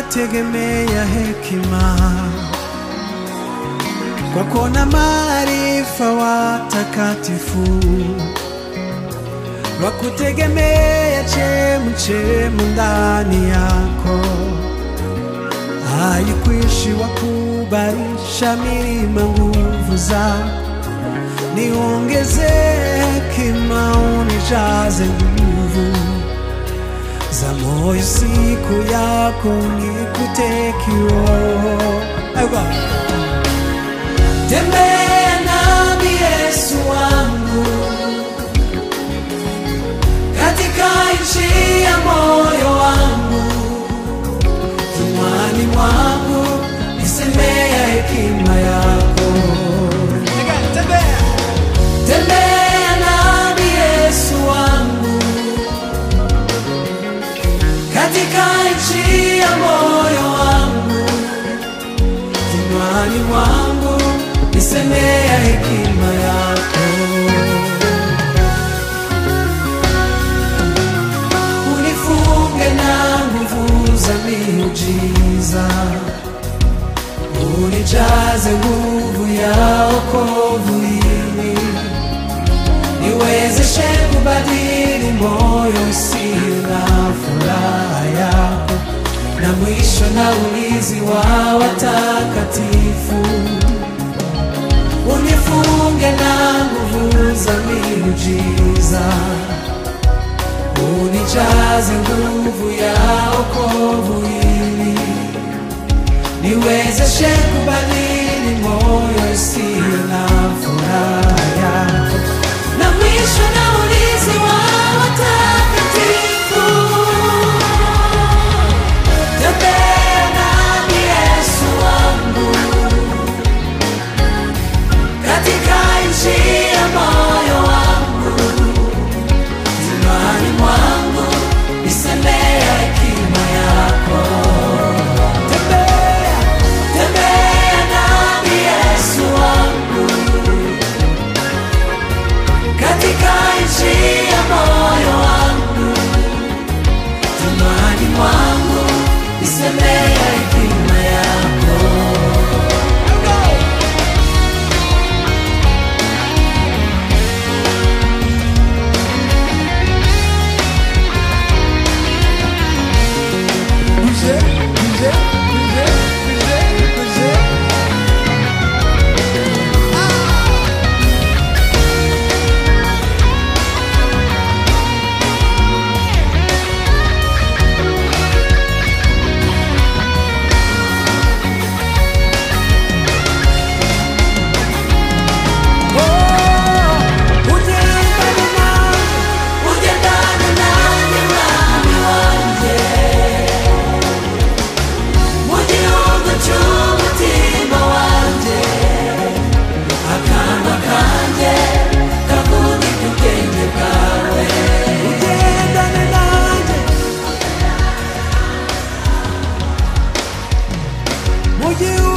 nategemea hekima kwako na maarifa watakatifu wakutegemea chemuchemu ndani yako haikwishi wakubarisha milima nguvu zako niongeze hekima unijaze nguvu za moyo siku yako nikute kiroho Aiwa. tembea nami yesu wangu katika nchi ya moyo wangu kinywani mwangu nisemea hekima yako tembea nami yesu wangu katika nchi ya moyo wangu kinywani mwangu nisemea hekima yako unifunge na nguvu za miujiza unijaze nguvu ya okovu ili niwezeshe kubadili moyo usio na furaha yako na mwisho na ulinzi wa watakatifu unifunge na nguvu za miujiza unijaze nguvu ya okovu ili niwezeshe kubadili moyo usio na furaha yako na mwisho na ulinzi wa watakatifu tembea nami yesu wangu katika nchi ya moyo wangu imani mwangu nisemea hekima yako tembea tembea nami yesu wangu katika nchi ya moyo wangu imani mwangu nisemea hekima yako Bouger, bouger, bouger, bouger, bouger. Oh, uje ndani mwangu, uje ndani nami mwami wanje. Mugihugu cy'umutima wanje, akanwa kanje kavugika ubwenge bwawe. Ugendane nanjye mu gihugu